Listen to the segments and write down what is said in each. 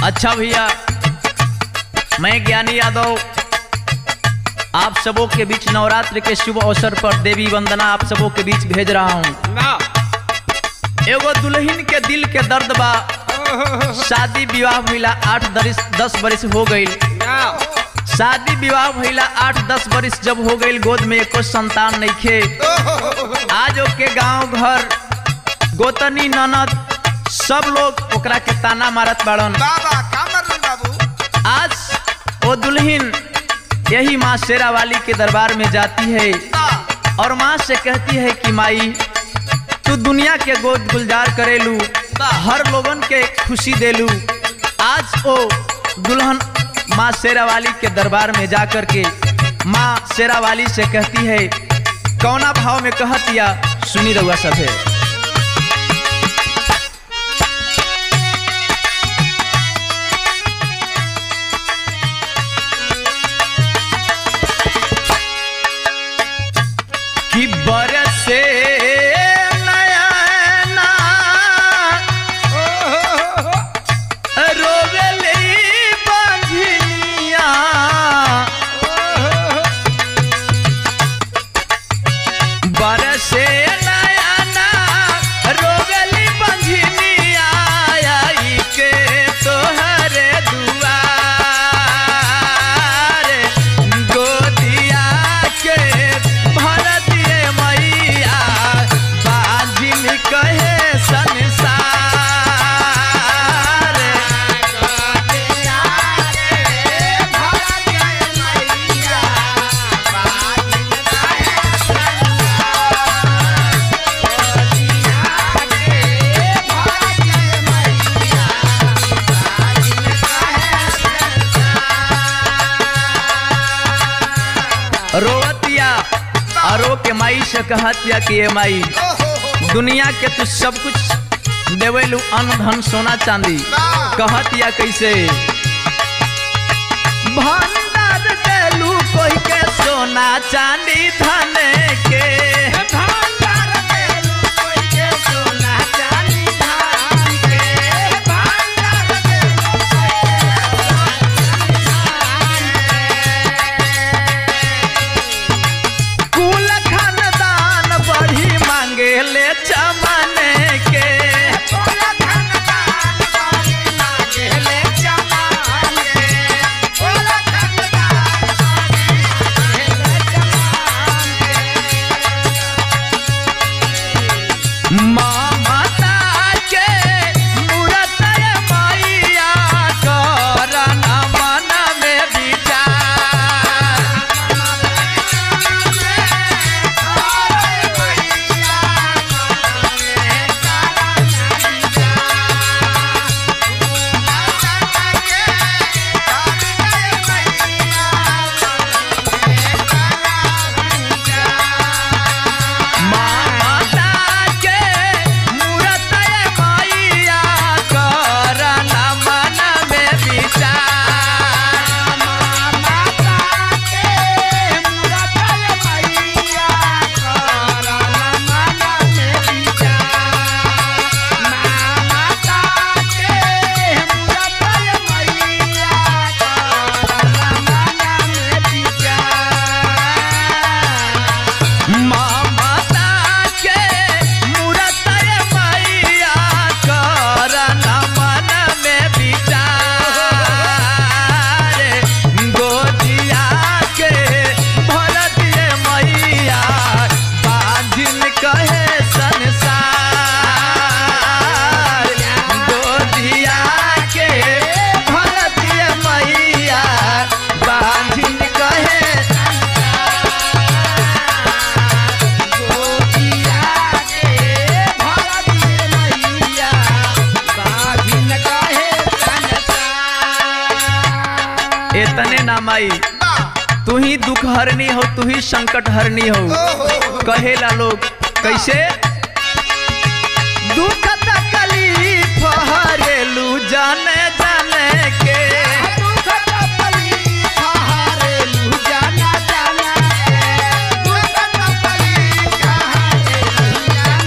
अच्छा भैया मैं ज्ञानी यादव आप सबों के बीच नवरात्र के शुभ अवसर पर देवी वंदना आप सबों के बीच भेज रहा हूँ वाह एगो दुल्हन के दिल के दर्द बा शादी विवाह भइला आठ दरिस दस बरिस हो गई वाह शादी विवाह भइला आठ दस बरिस जब हो गई गोद में एको संतान नइखे आज ओके गांव घर गोतनी ननद सब लोग ओकरा के ताना मारत बाड़न बाबा का मरलन बाबू आज वो दुल्हन यही माँ शेरा वाली के दरबार में जाती है वाह और माँ से कहती है कि माई तू दुनिया के गोद गुलजार करेलू हर लोगन के खुशी देलू आज ओ दुल्हन माँ शेरा वाली के दरबार में जा कर के माँ शेरा वाली से कहती है कौना भाव में कहतिया सुनी रहुआ सब है कि बरसे नयना रोवेली बंझनिया बरसे नयना रोवेली बंझनिया आई के तोहरे दुआर गोदिया के भर दिए मैया बाजिन कहे संसार रोवतिया और रो के माई से कहतिया कि ये माई दुनिया के तू सब कुछ देवेलू अन्न धन सोना चांदी कहतिया कैसे भंडार देलू कोई के सोना चांदी धन के कुल खानदान बढ़ी मांगे ले चमने के ममता के मूरत मैया करन मन में विचार ममता के मूरत मैया करन मन में विचार ममता के मूरत मैया करन मन में विचार गोदिया के भर दिए मैया बाजिन कहे संसार गोदिया के भर दिए मैया बाजिन कहे इतने ना माई तू ही दुख हरनी हो तू ही संकट हरनी हो कहेला लोग कैसे दुख तकलीफ हरेलू जाने जाने के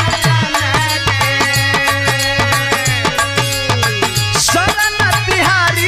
शरण तिहारी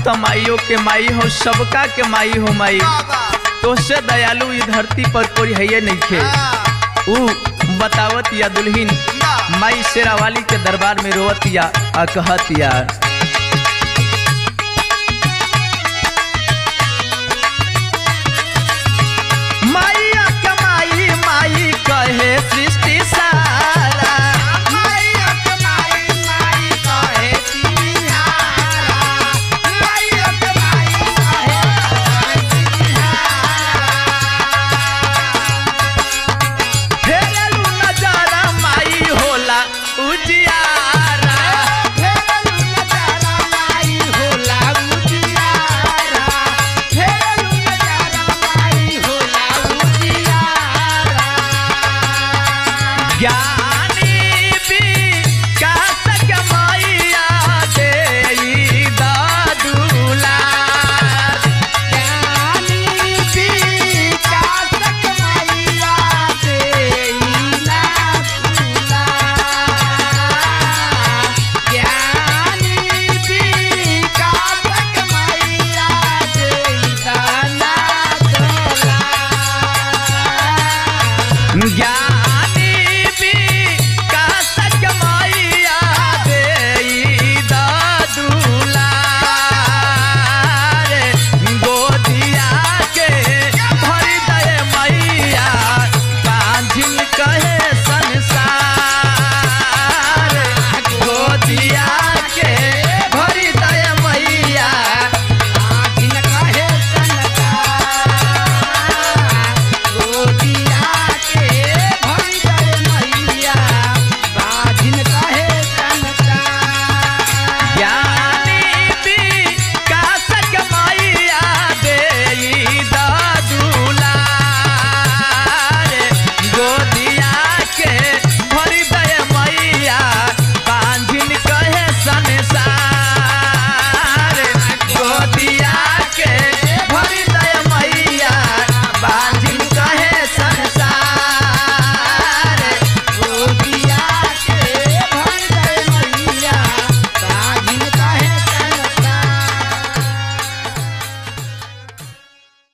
तो माइयों के माई हो सबका के माई हो माई बाबा तोसे दयालु ई धरती पर कोई है नहीं खे हाँ ऊ बतावत या दुल्हीन बा माई शेरावाली के दरबार में रोवत या आ कहत या